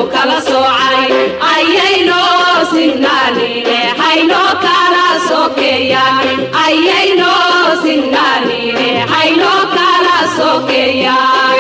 kala soocay ayaynoo sinnaanine haynoo kala sokeeyaan ayaynoo sinnaanine haynoo kala sokeeyaan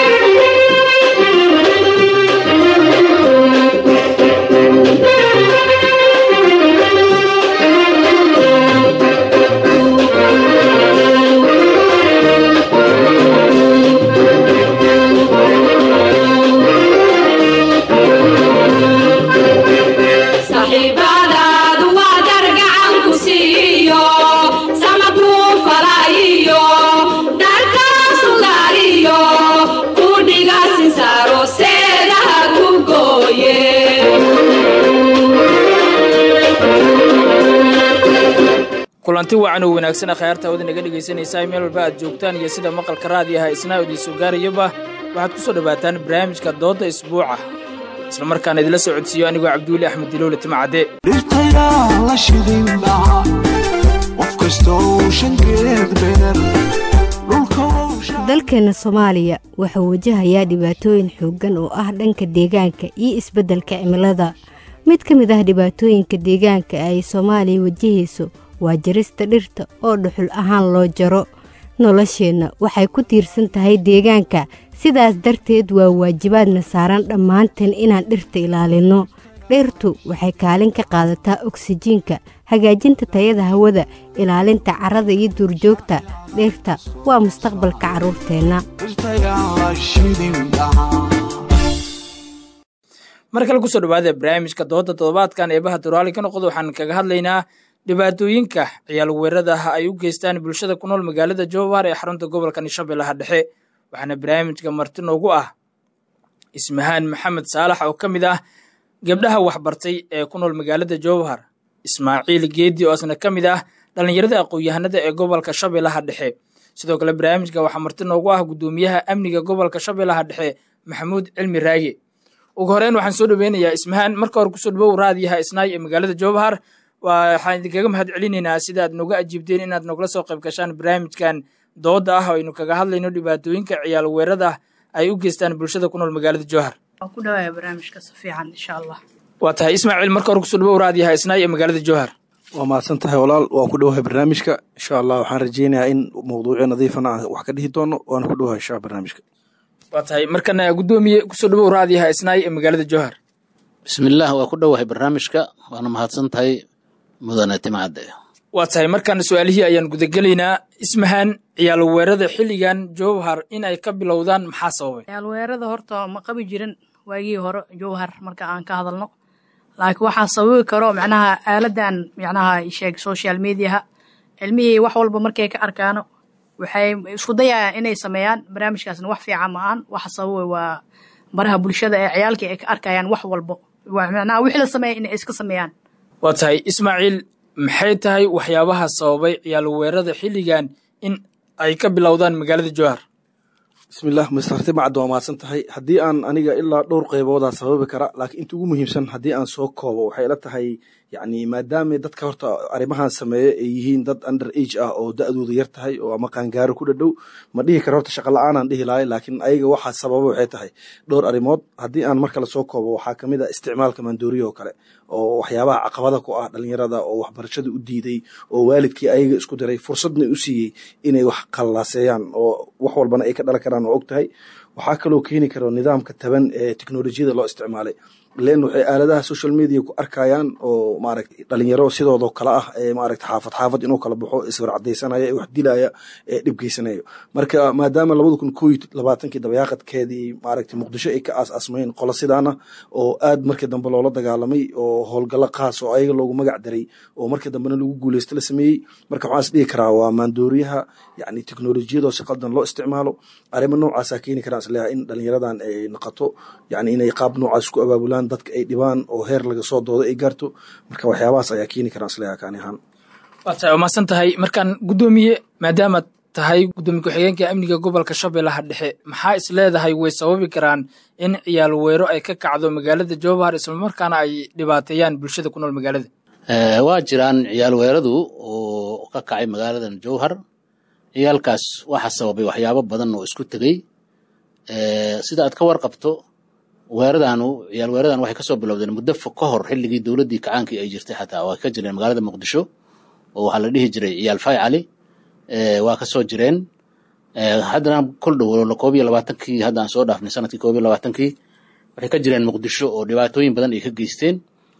saxiibadaadu waa dar gacan ku siiyo samakuu falaayiyo dharkaa sugaariyo ku dhiga sinsaaro seedaha ku gooye kulanti wacan oo wanaagsan akhyaarta wada naga dhegaysanaysaa meel walba aad joogtaan iyo sida maqalka raadiyaha isnaa idiinsoo gaarayaba waxaad ku soo dhowaataan barnaamijka doodda isbuuca isla markaana idila soo codsiiyo anigoo cabdiweli axmed dilowle timacadde dhirtayaa la shidin lahaa qof kastoo shankeed beer dhulka dalkeenna soomaaliya wuxuu wajahayaa dhibaatooyin xooggan oo ah dhanka deegaanka iyo isbeddelka cimilada mid ka mid ah dhibaatooyinka deegaanka ay soomaaliya wajahayso waa jarista dhirta oo dhuxul ahaan loo jaro nolosheenna waxay ku tiirsan tahay deegaanka sidaas darteed waa waajibaadna saaran dhammaanteen inaan dhirta ilaalinno dhirtu waxay kaalin ka qaadataa oksijiinka hagaajinta tayada hawada ilaalinta carrada iyo duurjoogta dhirta waa mustaqbalka carruurteenna dhirtayaa la shidin lahaa mar kale kusoo dhawaada barnaamijka doodda toddobaadkan eebaha duraali ka noqda waxaan kaga hadlaynaa dhibaatooyinka ciyaal weeradaha ay u geystaan bulshada ku nool magaalada jowhar ee xarunta gobolka shabeellaha dhexe waxaana barnaamijka marti noogu ah ismahaan maxamed saalax oo ka mid ah gabdhaha waxbartay ee ku nool magaalada jowhar ismaaciil geedi oo isna ka mid ah dhallinyarada aqoon-yahanada ee gobolka shabeellaha dhexe sidoo kale barnaamijka waxaa marti noogu ah guddoomiyaha amniga gobolka shabeellaha dhexe maxamuud cilmi raage ugu horeyn waxaan soo dhoweynayaa ismahaan marka hore kusoo dhawow raadiyaha isnaay ee magaalada jowhar waxaan idinkaga mahad celinaynaa sida aad noga ajiibteen inaad nogla soo qayb gashaan barnaamijkan dooda ah oo aynu kaga hadlayno dhibaatooyinka ciyaal weerada ay u geystaan bulshada ku nool magaalada jowhar waan ku dhawaaya barnaamijka si fiican insha allah waa tahay ismaaciil marka hore kusoo dhawow raadiyaha isnaay ee magaalada jowhar waa mahadsan tahay walaal waan ku dhowahay barnaamijka insha allah waxaan rajeynayaa in mawduucyo nadiifana aan wax ka dhihi doono waana ku dhowahay insha barnaamijka waa tahay markana guddoomiye kusoo dhawow raadiyaha isnaay ee magaalada jowhar bismillaah waa ku dhowahay barnaamijka waana mahadsan tahay mudane timcadde waa tahay markaana su-aalihii ayaan gudagelaynaa ismahaan ciyaal weerada xilligan jowhar in ay ka bilowdaan maxaa sababay ciyaalweerada horta ma qabi jirin waagii hore jowhar marka aan ka hadalno laakiin waxaa sababi karo macnaha aaladan macnaha sheeg social mediaha cilmihii wax walba markay ka arkaano waxay isku dayayaan inay sameeyaan barnaamijkaasna wax fiican ma aan waxa sababay waa baraha bulshada ee ciyaalkii ay ka arkayaan wax walbo macnaha wixii la sameeya inay iska sameeyaan waa tahay ismaaciil maxay tahay waxyaabaha sababay ciyaal weerada xilligan in ay ka bilowdaan magaalada jowhar bismillaah masarti macadda waa mahadsan tahay haddii aan aniga ilaa dhowr qayboodaa sababi kara laakiin inta ugu muhiimsan haddii aan soo koobo waxay ila tahay yacni maadaama dadka horta arrimahan sameeya ay yihiin dad under age ah oo da-dooda yar tahay oo ama qaangaaro ku dhadhow ma dhihi kara horta shaqa la-aanaan dhihi lahay laakiin ayaga waxaa sababa waxay tahay dhowr arrimood haddii aan mar kale soo koobo waxaa ka mid a isticmaalka maandooriya oo kale oo waxyaabaha caqabada ku ah dhalinyarada oo waxbarashada u diiday oo waalidkii ayaga isku diray fursadna u siiyey inay wax qallaaseeyaan oo wax walbana ay ka dhalan karaan oo og tahay waxaa kaloo keeni karo nidaamka taban ee teknolojiyada loo isticmaalay len waxay aaladaha social media ku arkayaan oo maaragta dhalinyaro sidoodoo kale ah ee maaragta xaafad xaafad inuu kala baxo iswar cadaysanaya ee wax dilaya ee dhib geysanayo marka maadaama labada kun koo iyo labaatankii dabayaaqadkeedii maaragta muqdisho ay ka aas-aasmayeen qolo sidaana oo aad markii dambe loola dagaalamay oo howlgallo qaas oo ayaga loogu magac daray oo markii dambena lagu guuleysto la sameeyey marka waxaan is dhihi karaa waa maandooriyaha yacni teknolojiyadoo si qaldan loo isticmaalo arrimo noocaasaa keeni karaan isleeyahay in dhalinyaradan ay noqoto yacni inay qaab noocaas ku abaabulaan dadka ay dhibaan oo heer laga soo doodo ay gaarto marka waxyaabahaas ayaa keeni karaan isleeyahay kaani ahaan waa tahay waa mahadsan tahay markaan guddoomiye maadaamaad tahay guddoomiye ku-xigeenka amniga gobolka shabeellaha dhexe maxaa is leedahay way sababi karaan in ciyaal weero ay ka kacdo magaalada jowhar islamarkaana ay dhibaateeyaan bulshada ku nool magaalada waa jiraan ciyaal weeradu oo ka kacay magaaladan jowhar ciyaalkaas waxaa sababay waxyaabo badan oo isku tegey sida aad ka warqabto weeradaanu ciyaal weeradan waxay kasoo bilowdeen muddo fog ka hor xilligii dowladdii kacaankii ay jirtay xataa waa ka jireen magaalada muqdisho oo waxaa la dhihi jiray ciyaal fay cali waa kasoo jireen haddana kol dhow koob iyo labaatankii hadda aan soo dhaafnay sanadkii koob iyo labaatankii waxay ka jireen muqdisho oo dhibaatooyin badan ay ka geysteen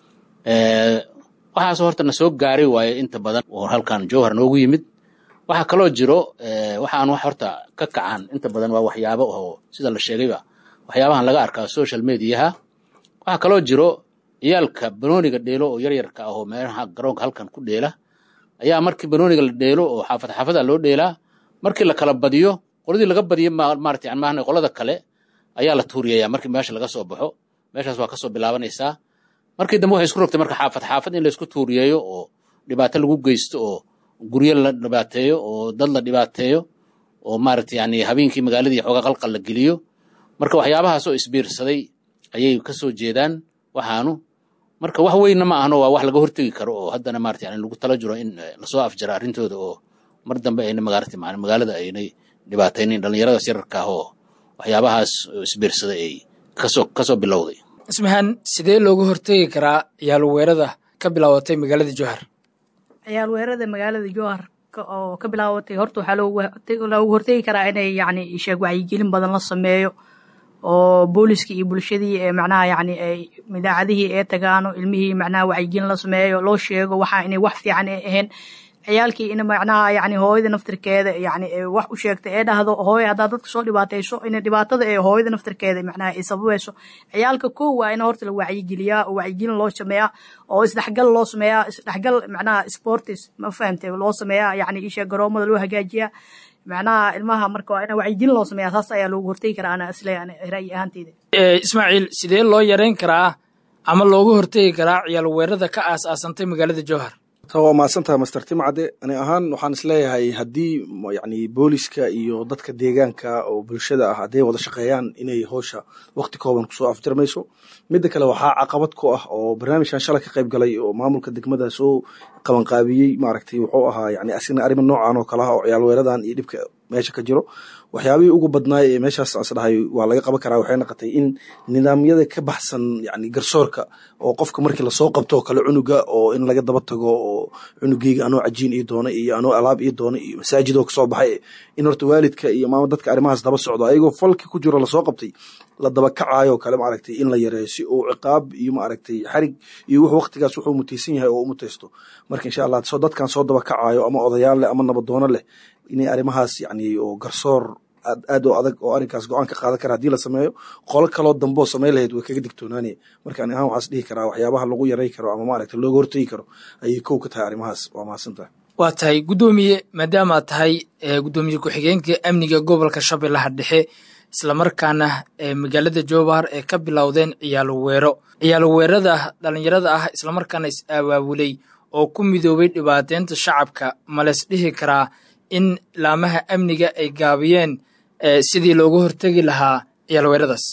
waxaasoo horta na soo gaaray waaye inta badan oo halkan jowhar noogu yimid waxaa kaloo jiro waxaan wax horta ka kacaan inta badan waa waxyaabo oo sida la sheegayba waxyaabahan laga arkaa social mediaha waxaa kaloo jiro ciyaalka banooniga dheelo oo yaryarka ah oo meelaha garoonka halkan ku dheela ayaa markii banooniga la dheelo oo xaafad xaafada loo dheelaa markii la kala badiyo qoladii laga badiyo maarata yani maahan qolada kale ayaa la tuuriyaya markii meesha laga soo baxo meeshaas waa kasoo bilaabanaysaa markii dambe waxay isku rogtay marka xaafad xaafad in laysku tuuriyeeyo oo dhibaato lagu geysto oo guryo la dhibaateeyo oo dad la dhibaateeyo oo maarata yani habeenkii magaaladii xoogaa qalqal la geliyo marka waxyaabahaas oo isbiirsaday ayay kasoo jeedaan waxaanu marka wax weynna ma ahno waa wax laga hortegi karo oo haddana maarata yani lagu tala jiro in lasoo afjara arrintooda oo mar dambe ayna magarata magaalada aynay dhibaataynin dhallinyaradaas yararka ah oo waxyaabahaas isbiirsaday ay kasoo kasoo bilowday ismahan sidee looga hortegi karaa ciyaal weerada ka bilaabatay magaalada jowhar ciyaal weerada magaalada jowhar oo ka bilaabatay horta waxaa loogu hortegi karaa inay yani sheeg wacyigelin badan la sameeyo oo booliskii iyo bulshadii ee macnaha yani ay idaacadihii ee tagaano ilmihii macnaha wacyigelin la sameeyo loo sheego waxa inay wax fiican ay ahayn ciyaalkii in macnaha yani hooyada naftirkeeda yani wax u sheegta ee dhahdo hooyo haddaa dadka soo dhibaatayso in dhibaatada ee hooyada naftirkeeda macnaha ay sababayso ciyaalka kow waa in horta la wacyigeliyaa oo wacyigelin loo sameeyaa oo isdhexgal loo sameeyaa isdhexgal macnaha sportis ma fahamtay loo sameeyaa yani isha garoomada loo hagaajiyaa macnaha ilmaha marka waa in wacyigelin loo sameeyaa saas ayaa loogu hortegi karaa ana isle ra'yi ahaanteyda ismaaciil sidee loo yareyn karaa ama looga hortegi karaa ciyaal weerada ka aas-aasantay magaalada jowhar waa mahadsantaha master timcade ani ahaan waxaan isleeyahay haddii yani booliska iyo dadka deegaanka oo bulshada ah hadday wada shaqeeyaan inay howsha wakti kooban kusoo afjarmayso midda kale waxaa caqabad ku ah oo barnaamijkan shalay ka qayb galay oo maamulka degmada soo qabanqaabiyey maaragtay wuxuu ahaa yani asigna arrima noocan oo kale ah oo ciyaal weeradan iyo dhibka meesha ka jiro waxyaabihii ugu badnaay ee meeshaas isdhahay waa laga qaban karaa waxay noqotay in nidaamyada ka baxsan yani garsoorka oo qofka markii lasoo qabto oo kale cunuga oo in laga daba tago oo cunugeyga anoo cajiin ii doona iyo anoo alaab ii doona iyo masaajidoo kasoo baxay in horta waalidka iyo maama dadka arrimahaas daba socdo ayagoo falki ku jiro lasoo qabtay la daba kacayo kale maaragtay in la yareeyo si uu ciqaab iyo maaragtay xarig iyo wux waqtigaas wuxuu mutaysan yahay oo u mutaysto marka insha allah soo dadkan soo daba kacayo ama odayaal leh ama nabadoono leh inay arrimahaas yani oo garsoor aad aad oo adag oo arrinkaas go-aan ka qaadan kara haddii la sameeyo qolo kaloo damboo samayn lahayd way kaga digtoonaanaya marka ani ahaan waxaas dhihi karaa waxyaabaha lagu yaray karo ama maaragtay looga hortegi karo ayay kow ka tahay arrimahaas waa mahadsantahay waa tahay guddoomiye maadaamaad tahay guddoomiye ku-xigeenka amniga gobolka shabeellaha dhexe islamarkaana magaalada jowhar ee ka bilowdeen ciyaalo weero ciyaalo weerada dhallinyarada ah islamarkaana is abaabulay oo ku midoobay dhibaateynta shacabka males dhihi karaa in laamaha amniga ay gaabiyeen sidii looga hortegi lahaa ciyaal weeradaas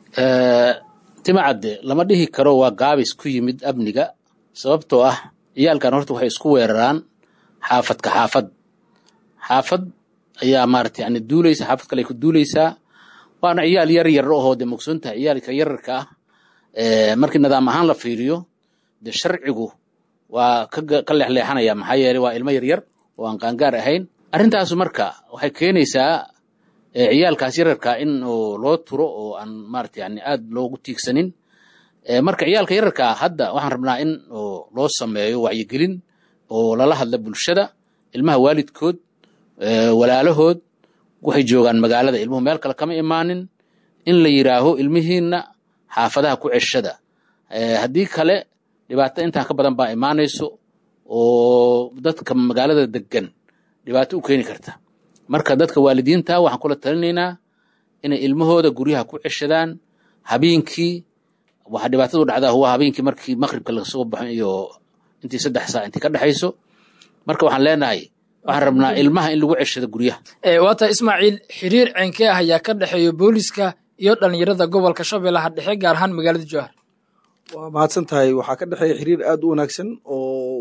timacadde lama dhihi karo waa gaabis ku yimid amniga sababtoo ah ciyaalkan horta waxay isku weeraraan xaafadka xaafad xaafad ayaa maarata yani duulaysa xaafad kale ay ku duulaysaa waana ciyaal yar yar ahoo de mogsoontaha ciyaalka yararka ah markii nidaam ahaan la fiiriyo de sharcigu waa ka leexleexanaya maxaa yeeley waa ilmo yaryar oo aan qaangaar ahayn arrintaasu marka waxay keenaysaa ciyaalkaas yararka in loo turo oo aan maarata yani aad loogu tiigsanin marka ciyaalka yararka hadda waxaan rabnaa in loo sameeyo wacyigelin oo lala hadla bulshada ilmaha waalidkood walaalahood waxay joogaan magaalada ilmuhu meel kale kama imaanin in la yiraaho ilmihiinna xaafadaha ku ceshada haddii kale dhibaato intaan ka badan baa imaanayso oo dadka magaalada degan dhibaato u keeni karta marka dadka waalidiinta waxaan kula talinaynaa inay ilmahooda guryaha ku ceshadaan habeenkii waxa dhibaatadu dhacdaa huwa habeenkii markii maqribka lasoo baxo iyo intii saddex saac intii ka dhexayso marka waxaan leenahay waxaan rabnaa ilmaha in lagu ceshado guryaha waa tahay ismaaciil xiriir ceenkee ah ayaa ka dhexeeya booliska iyo dhallinyarada gobolka shabeellaha dhexe gaar ahaan magaalada jowhar waa mahadsan tahay waxaa ka dhexeeya xiriir aad u wanaagsan oo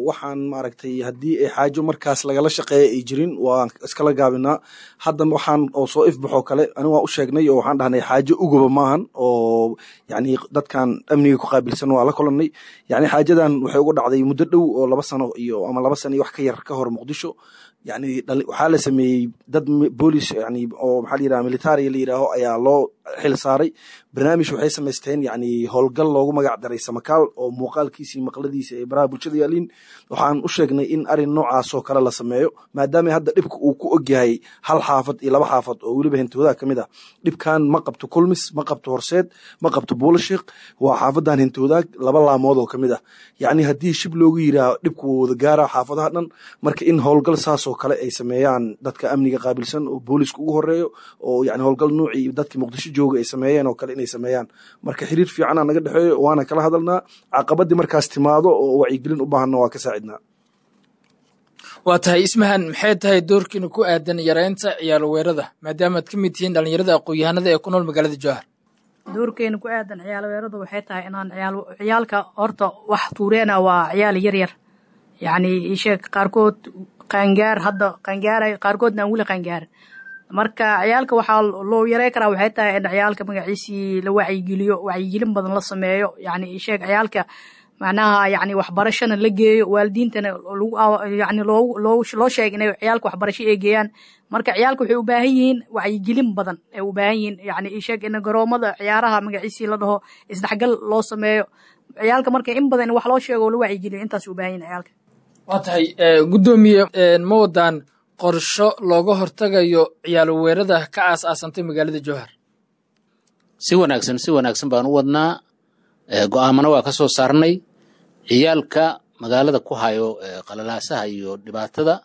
waxaan maaragtay haddii ay xaajo markaas lagala shaqeeya ay jirin waan iskala gaabinaa hadda waxaan oo soo ifbaxoo kale ani waan u sheegnay oo waxaan dhahnay xaajo uguba maahan oo yani dadkan amniga ku qaabilsan waa la kulannay yani xaajadan waxay uga dhacday muddo dhow oo laba sano iyo ama laba sano iyo wax ka yar ka hor muqdisho yani waxaa la sameeyey dad boolis yani oo maxaa la yiraha militariga la yiraaho ayaa loo xil saaray barnaamij waxay samaysteen yani howlgal loogu magac daray samakaal oo muuqaalkiisii maqladiisa ay baraha bulshada yaaliin waxaan u sheegnay in arin noocaasoo kale la sameeyo maadaama hadda dhibka uu ku ogyahay hal xaafad iyo laba xaafad oo weliba hintoodaha kamid ah dhibkan ma qabto kulmis ma qabto horseed ma qabto buulashiik waa xaafadan hintoodaag laba laamood oo kamid ah yani haddii shib loogu yiraaho dhibku wuu wada gaara xaafadaha dhan marka in howlgal saasoo kale ay sameeyaan dadka amniga qaabilsan oo booliska ugu horeeyo oo yani howlgal nuucii dadkii muqdisho jooga ay sameeyeen oo kale inay sameeyaan marka xiriir fiicana naga dhexeeyo waana kala hadalnaa caqabadii markaas timaado oo wacyigelin u baahanna waa ka saacidnaa waa tahay ismahan maxay tahay doorkiina ku aadan yareynta ciyaal weerada maadaamaad ka mid tihiin dhallinyarada aqoon-yahanada ee ku nool magaalada jowhar doorkeena ku aadan ciyaal weeradu waxay tahay inaan ciyaal ciyaalka horta wax tuureena waa ciyaal yar yar yacni isheeg qaarkood qaangaar hadda qaangaaray qaarkoodna aan weli qaangaarin marka ciyaalka waxaa loo yarey karaa waxay tahay in ciyaalka magaciisii la wacyigeliyo wacyigelin badan la sameeyo yacni isheeg ciyaalka macnaha yacni waxbarashana la geeyo waalidiintana lagu yacni loo loo loo sheega inay ciyaalka waxbarasho ay geeyaan marka ciyaalka waxay u baahan yihiin wacyigelin badan ay u baahan yihiin yacni isheeg in garoomada ciyaaraha magaciisii la dhaho isdhexgal loo sameeyo ciyaalka marka in badan in wax loo sheego oo la wacyigeliyo intaas u baahan yihin ciyaalka waa tahay guddoomiye ma wadaan qorsho looga hortagayo ciyaal weerada ka aas-aasantay magaalada jowhar si wanaagsan si wanaagsan baan u wadnaa go-aamana waa ka soo saarnay ciyaalka magaalada ku hayo qalalaasaha iyo dhibaatada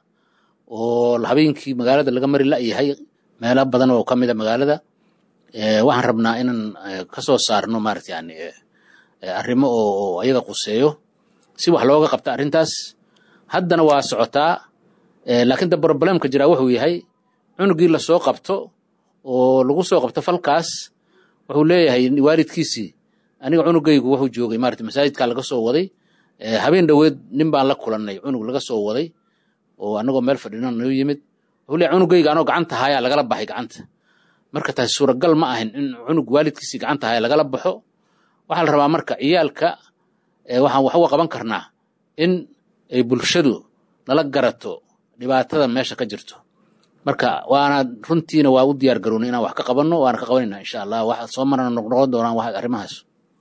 oo habeenkii magaalada laga mari la'yahay meelo badan oo ka mida magaalada waxaan rabnaa inaan ka soo saarno maarata yani arrimo oo ayaga quseeyo si wax looga qabta arrintaas haddana waa socotaa laakiin da problemka jiraa wuxuu yahay cunugii lasoo qabto oo lagu soo qabto falkaas wuxuu leeyahay waalidkiisii aniga cunugaygu wuxuu joogay maarata masaajidkaa laga soo waday habeen dhoweed nin baan la kulannay cunug laga soo waday oo anagoo meel fadhina noo yimid wuxuu leeyahay cunugayga anoo gacanta hayaa lagala baxay gacanta marka taasi suuragal ma ahin in cunug waalidkiisii gacanta haya lagala baxo waxaa la rabaa marka ciyaalka waxaan wax uga qaban karnaa in ay bulshadu nala garato dhibaatada meesha ka jirto marka waana runtiina waa u diyaar garoona inaan wax ka qabanno waana ka qabanayna insha allah wax soo marana noqnoqon doonaan wax arrimahaas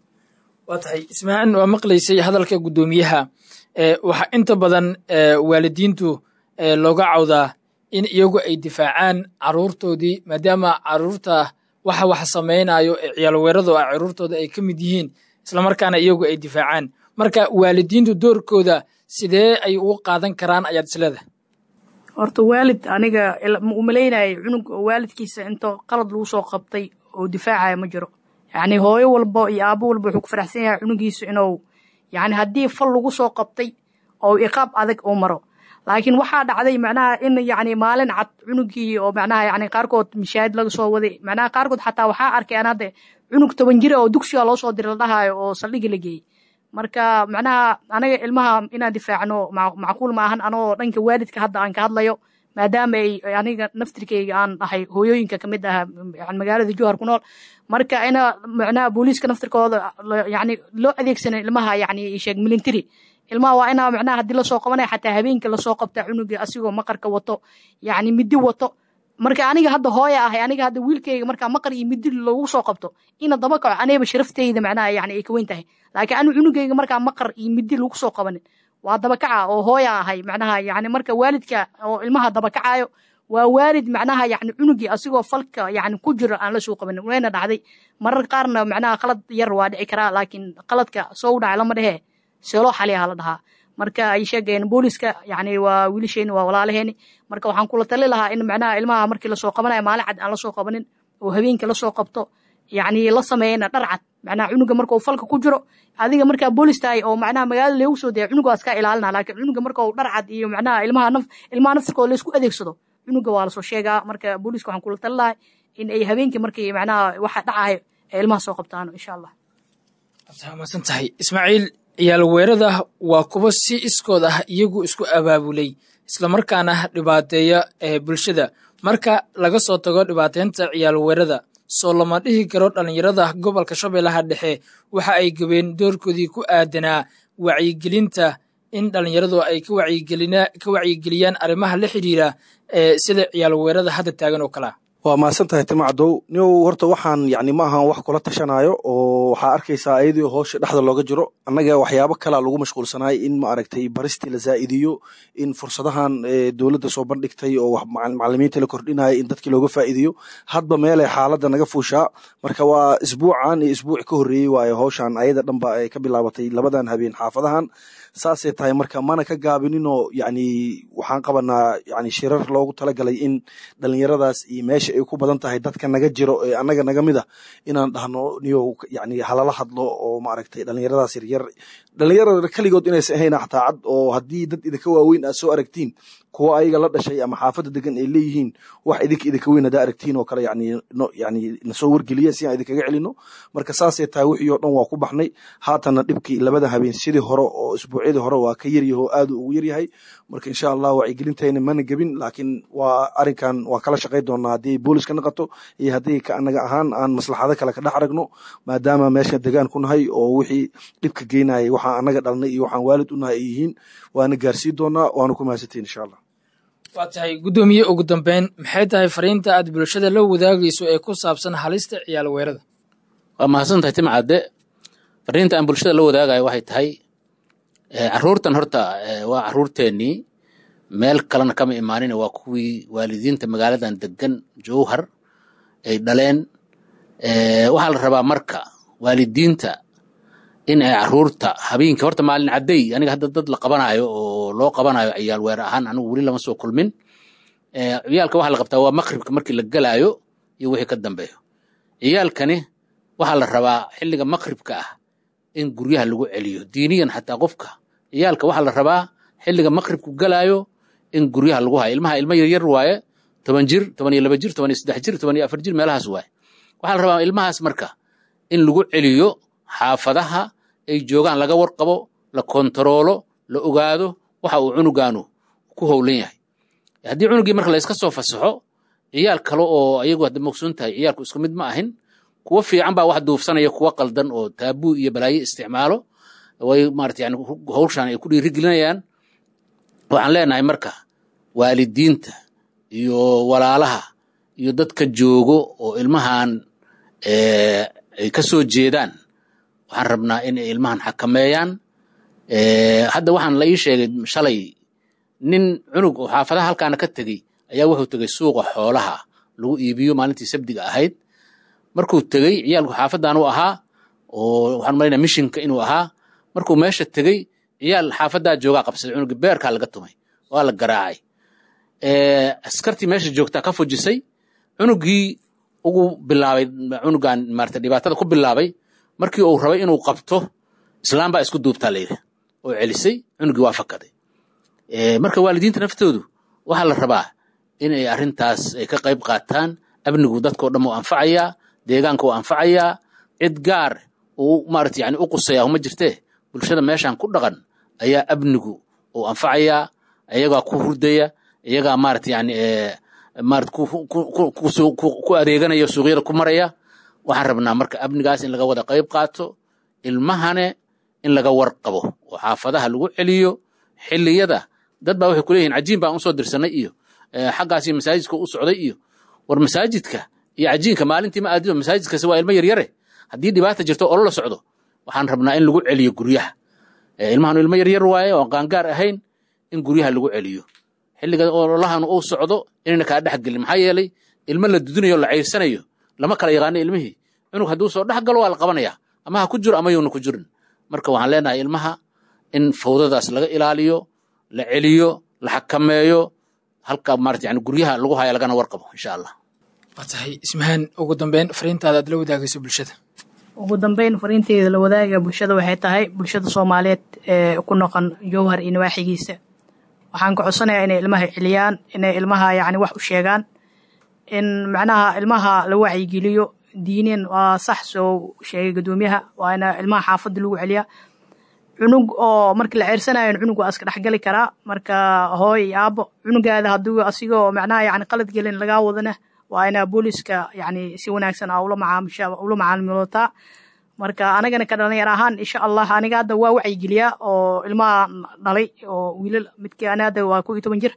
waa tahay ismahaan waa maqlaysay hadalka guddoomiyaha waxaa inta badan waalidiintu looga cawdaa in iyagu ay difaacaan caruurtoodii maadaama caruurta waxa wax samaynayo ee ciyaal weeradu ah caruurtooda ay ka mid yihiin islamarkaana iyagu ay difaacaan marka waalidiintu doorkooda sidee ay ugu qaadan karaan ayaad isleedahay horta waalid aniga umalaynaya cunug waalidkiisa into qalad lagu soo qabtay oo difaacaya ma jiro yacni hooyo walba iyo aabo walba wuxuu ku faraxsan yahay cunugiisu inuu yacni haddii fal lagu soo qabtay oo iqaab adag uu maro laakiin waxaa dhacday macnaha in yacni maalin cad cunugii oo macnaha yacni qaarkood mishaahid laga soo waday macnaha qaarkood xataa waxaa arkay aan hadda cunug toban jira oo dugsiga loo soo diray la dhahaayo oo saldhigi la geeyey marka macnaha anaga ilmaha inaan difaacno macquul ma ahan anoo dhanka waalidka hadda aan ka hadlayo maadaama ay aniga naftirkeyga aan dhahay hooyooyinka kamid aha magaalada jowhar ku nool marka ina macnaha booliiska naftirkooda yani loo adeegsana ilmaha yani sheeg milintary ilmaha waa inaa macnaha haddii lasoo qabanaya xataa habeenkii lasoo qabta cunuga asigoo maqarka wato yani midi wato marka aniga hadda hooya ahay aniga hadda wiilkeyga markaa maqar iyo midi lagu soo qabto ina daba kaco anigaba sharafteyda macnaha yani ay ka weyn tahay laakiin anu cunugeyga markaa maqar iyo midi lagu soo qabanin waa dabakaca oo hooya ahay macnaha yani marka waalidka oo ilmaha dabakacayo waa waalid macnaha yani cunugii asigoo falka yani ku jiro aan la soo qabanin wayna dhacday marar qaarna macnaha qalad yar waa dhici karaa laakiin qaladka soo u dhacay lama dhehe seeloo xaliyaha la dhahaa marka ay sheegeen booliska yani waa wiilasheeni waa walaalaheeni marka waxaan kula tali lahaa in macnaha ilmaha markii lasoo qabanayo maalin cad aan lasoo qabanin oo habeenkii lasoo qabto yani la sameeyana dhar cad macnaha cunuga markuu falka ku jiro adiga markaa boolis tahay oo macnaha magaalada leegu soo daya cunuga waa iska ilaalina laakiin cunuga markuu dhar cad iyo macnaha ilmaha naf ilmaha naftirkooda laysku adeegsado cunuga waa lasoo sheegaa marka booliska waxaan kula tali lahaa in ay habeenkii markii macnaha waxa dhacayo ay ilmaha soo qabtaan insha allah waa mahadsan tahay ismaaciil ciyaal weerada waa kuwo si iskood ah iyagu isku abaabulay islamarkaana dhibaateeya ee bulshada marka laga soo tago dhibaateynta ciyaal weerada soo lama dhihi karo dhallinyarada gobolka shabeellaha dhexe waxa ay gabeen doorkoodii ku aadanaa wacyigelinta in dhallinyaradu ay ka wacyigeliyaan arrimaha la xidhiira ee sida ciyaal weerada hadda taagan oo kalea waa mahadsan tahay timacdow niow horta waxaan yani ma ahan wax kula tashanayo oo waxaa arkaysaa ayadii hoosha dhexda looga jiro annaga waxyaabo kalea lagu mashquulsanaay in ma aragtay baristii la zaa'idiyo in fursadahan dowladda soo bandhigtay oo macalimiinta la kordhinaya in dadkii looga faa'iidiyo hadba meelay xaaladda naga fuushaa marka waa isbuucan iyo isbuuc ka horreeyey waayo howshan ayada dhanba ay ka bilaabatay labadan habeen xaafadahan saasay tahay marka mana ka gaabininoo yani waxaan qabanaa yani shirar loogu talagalay in dhalinyaradaas iyo meesha ay ku badan tahay dadka naga jiro ee annaga naga mid a inaan dhahno niyow yani halala hadlo oo maaragtay dhalinyaradaas yaryar dhalinyarada keligood inaysan ahayn xataa cad oo haddii dad idinka waaweyn aad soo aragtiin kuwa ayaga la dhashay ama xaafadda degan ay leeyihiin wax idinka idinka weyn hadaa aragtiin oo kale yani no yani nasoo wargeliya si aan idinkaga celino marka saasay tahay wixii oo dhan waa ku baxnay haatana dhibkii labada habeen sidii hore oo isbuucyadii hore waa ka yaryaho aad ugu yaryahay marka insha allah wacyigelintayna mana gebin laakiin waa arrinkan waa kala shaqay doonaa haddii booliska naqato iyo haddii ka anaga ahaan aan maslaxado kale ka dhex aragno maadaama meesha degaan ku nahay oo wixii dhibka geynayay waxaan anaga dhalnay iyo waxaan waalid u nahay ay yihiin waana gaarsii doonaa waana ku mahadsantiin insha allah waa tahay guddoomiye ugu dambeyn maxay tahay fariinta aad bulshada la wadaagayso ee ku saabsan halista ciyaal weerada waa mahadsan tahay timcadde fariinta aan bulshada la wadaagayo waxay tahay caruurtan horta waa caruurteennii meel kalena kama imaanin waa kuwii waalidiinta magaaladan degan jowhar ay dhaleen waxaa la rabaa marka waalidiinta in ay caruurta habeenkii horta maalin caddey aniga hadda dad la qabanayo oo loo qabanayo ciyaal weer ahaan anigu weli lama soo kulmin ciyaalka waxaa la qabtaa waa maqribka markii la gelaayo iyo wixii ka dambeeyo ciyaalkani waxaa la rabaa xilliga maqribka ah in guryaha lagu celiyo diiniyan xataa qofka ciyaalka waxaa la rabaa xilliga maqribku galaayo in guryaha lagu hayo ilmaha ilmo yaryar waaye toban jir toban iyo laba jir toban iyo saddex jir toban iyo afar jir meelahaas waaye waxaa la rabaa ilmahaas marka in lagu celiyo xaafadaha ay joogaan laga warqabo la kontaroolo la ogaado waxa uu cunugaanu ku howlan yahay haddii cunugii marka la iska soo fasaxo ciyaal kale oo ayagu hadda mogsoon tahay ciyaalku isku mid ma ahin kuwa fiican baa wax duufsanaya kuwa qaldan oo taabuu iyo balaayo isticmaalo way maarata yani howshaan ay ku dhiirigelinayaan waxaan leenahay marka waalidiinta iyo walaalaha iyo dadka joogo oo ilmahan ay ka soo jeedaan waxaan rabnaa in ay ilmahan xakameeyaan hadda waxaan la ii sheegay shalay nin cunug oo xaafadaha halkaana ka tegey ayaa wuxuu tegey suuqa xoolaha lagu iibiyo maalintii sabdiga ahayd markuu tegey ciyaalku xaafadan u ahaa oo waxaan malaynaa mishinka inuu ahaa markuu meesha tegey ciyaal xaafadaa joogaa qabsaday cunugi beerkaa laga tumay waa la garaacay askartii meesha joogtaa ka fujisay cunugii ugu bilaabay cunugan maarata dhibaatada ku bilaabay markii uu rabay inuu qabto islaam baa isku duubtaa layidhi oo celisay cunugii waa fakaday marka waalidiinta naftoodu waxaa la rabaa in ay arrintaas ay ka qayb qaataan amnigu dadkao dhan u anfacayaa deegaanka u anfacayaa cid gaar uu maarata yani u qusaya uma jirtee bulshada meeshan ku dhaqan ayaa amnigu uu anfacayaa iyagaa ku hurdaya iyagaa maarata yani maarata ku adeeganaya suuqyada ku maraya waxaan rabnaa marka amnigaas in laga wada qayb qaato ilmahane in laga warqabo oo xaafadaha lagu celiyo xilliyada dad baa waxay kuleeyihin cajiin baan usoo dirsanay iyo xaggaasi masaajidka u socday iyo war masaajidka iyo cajiinka maalintii ma aadido masaajidkasi waa ilmo yaryare haddii dhibaata jirto olo la socdo waxaan rabnaa in lagu celiyo guryaha ilmahanu ilmo yaryar waaye oo qaangaar ahayn in guryaha lagu celiyo xilliga ololahanu uu socdo inayna kaa dhex gelin maxaa yeelay ilmo la dudinayo o la cayrsanayo lama kala yaqaano ilmihii cunug hadduu soo dhex galo waa la qabanaya ama ha ku jiro ama yuuna ku jirin marka waxaan leenahay ilmaha in fawdadaas laga ilaaliyo la celiyo la xakameeyo halka maarata yani guryaha lagu haya lagana warqabo insha allah waa tahay ismahaan ugu dambeyn fariintaada aad la wadaagayso bulshada ugu dambeyn fariinteeda la wadaaga bulshada waxay tahay bulshada soomaaliyeed ee ku noqon jowhar iyo nawaaxigiisa waxaan ka codsanayaa inay ilmaha celiyaan inay ilmaha yacni wax u sheegaan in macnaha ilmaha la wacyigeliyo diineen waa sax soo sheegay guddoomiyaha waa ina ilmaha xaafadda lagu celiyaa cunug oo markii la ceersanayo cunug waa iska dhexgali karaa marka hooy iyo aabo cunugaada hadduu asigoo macnaha yani qalad gelin lagaa wadana waa inaa booliska yani si wanaagsan a ula macaamisha ula macaamilootaa marka anagana ka dhalinyar ahaan insha allah aniga hadda waa wacyigeliyaa oo ilmaha dhalay oo wiilal midkii ana hadda waa kow iyo toban jir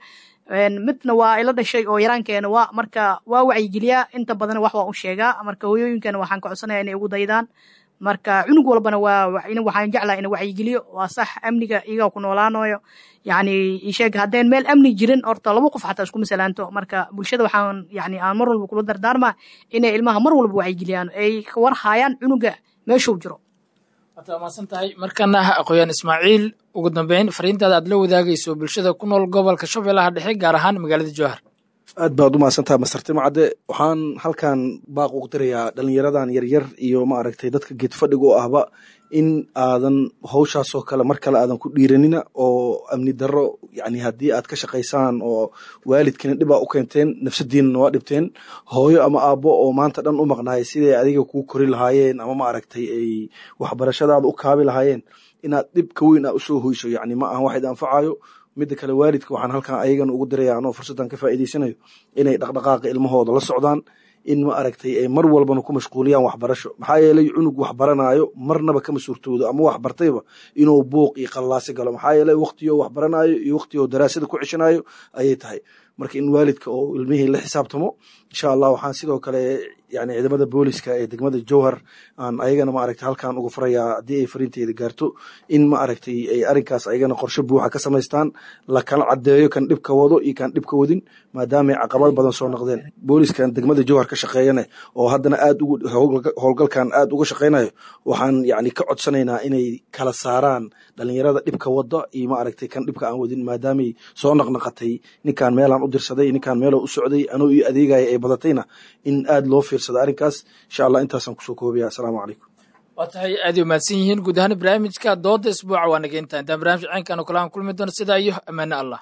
midna waa ila dhashay oo yaraankeena waa marka waa wacyigeliyaa inta badan wax waa u sheegaa marka hooyooyinkana waxaan ka codsanaya inay ugu daydaan marka cunug walbana waa waxaan jeclaa ina wacyigeliyo waa sax amniga iyagaa ku noolaanayo yani isheeg haddeen meel amni jirin horta laba qof xataa isku masalaanto marka bulshada waxaan yani aan mar walba kula dardaarmaa inay ilmaha mar walba wacyigeliyaan ay war haayaan cunuga meeshuu jiro waad mahadsan tahay markana aqooyaan ismaaciil ugu dambeyn fariintaada aad la wadaagayso bulshada ku nool gobolka shabeellaha dhexe gaar ahaan magaalada jowhar aad baad u mahadsantaha masarti macadde waxaan halkan baaq ugu dirayaa dhalinyaradan yaryar iyo ma aragtay dadka geed fadhiga u ahba in aadan hawshaasoo kale mar kale aadan ku dhiiranina oo amni darro yani haddii aad ka shaqaysaan oo waalidkiina dhibaa u keenteen nafsadiinana waa dhibteen hooyo ama aabbo oo maanta dhan u maqnaayay siday adiga kuu kori lahaayeen ama ma aragtay ay waxbarashadaada u kaabi lahaayeen inaad dhib ka weyn a usoo hoyso yani ma ahan wax id anfacayo midda kale waalidka waxaan halkan ayagana ugu diraya anoo fursaddan ka faa'iidaysanayo inay dhaqdhaqaaqa ilmahooda la socdaan in ma aragtay ay mar walbana ku mashquuliyaan waxbarasho maxaa yeelay cunug wax baranaayo marnaba kama suurtoodo ama wax bartayba inuu buuq iyo qallaasi galo maxaa yeelay waqtiyoo wax baranaayo iyo waqtiyoo daraasada ku ceshanayo ayay tahay marka in waalidka oo ilmihii la xisaabtamo insha allah waxaan sidoo kale yani ciidamada booliska ee degmada jowhar aan ayagana ma aragtay halkan uga farayaa haddii ay fariinteeda gaarto in ma aragtay ay arrinkaas ayagana qorshe buuxa ka samaystaan la kala caddeeyo kan dhibka wado iyo kan dhibka wadin maadaamay caqabad badan soo noqdeen booliskan degmada jowhar ka shaqeeyane oo haddana aad ugu howlgalkan aad uga shaqeynayo waxaan yani ka codsanaynaa inay kala saaraan dhalinyarada dhibka wada iyo ma aragtay kan dhibka aan wadin maadaamay soo naqnaqatay ninkaan meelaan u dirsaday ninkaan meelo u socday anuu io adeegaya ay badatayna in aad loo fiirsado arrinkaas insha allah intaasaan kusoo koobaya assalaamu calaykum waa tahay aad ay umahadsan yihiin guud ahaan barnaamijka dooda isbuuca waa naga intaa intaan barnamij caynkan oo kale aan kulmi doono sidaa iyo ammaane allah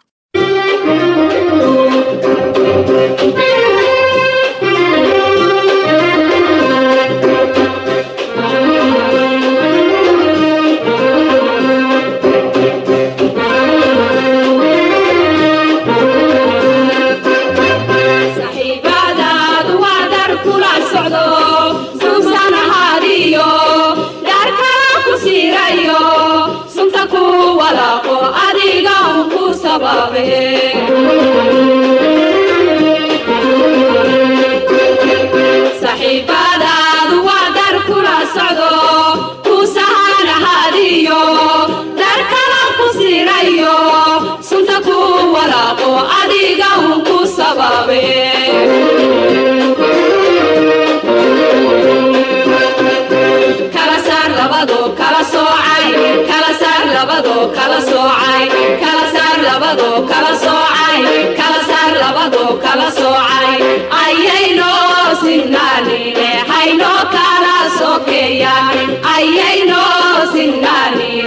saxiibadaadu waa dar kula socdo suugsan ahaadiyo dhaarkala ku siirayo sunta ku walaaqo adiga un ku sababe saxiibadaadu waa dar kula socdo ku sahan ahaadiyo dhaarkala ku siirayo sunta ku walaaqo adiga un ku sababe kala saar labado kala soocay kala saar labado kala soocay kala saar labado kala soocay kala saar labado kala soocay ayayno sinnaanine hayno kala sokeeyaan ayayno sinnaanine